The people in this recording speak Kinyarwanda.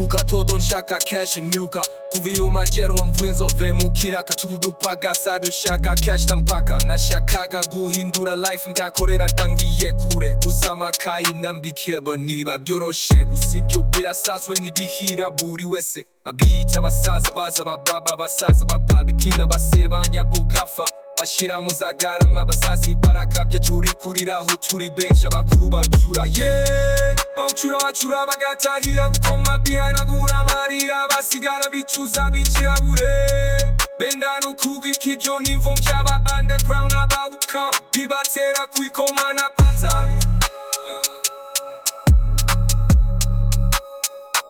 duka todo nshaka cash imyuka kubiyumagerwa mvw'inzove mukiraka tudupagasa dushaka cash tampaka nashakaga guhindura life ndakorera ndangiye kure gusa amakayi nambikeba niba byoroshe gusa ibyo birasazwe n'igihira buri wese abiyita abasaza baza bababa abasaza bababikina basebanya bugafa bashyira mu zagarama abasazi barakabya turi kuriraho turi benshi abakuru babyura ye bawucura bacura bagatahira gukoma bihanagura amarira basigara bicuza bikirabure benda no kubika ibyo nivo by'aba underground abawuka bibatera kwikomana paza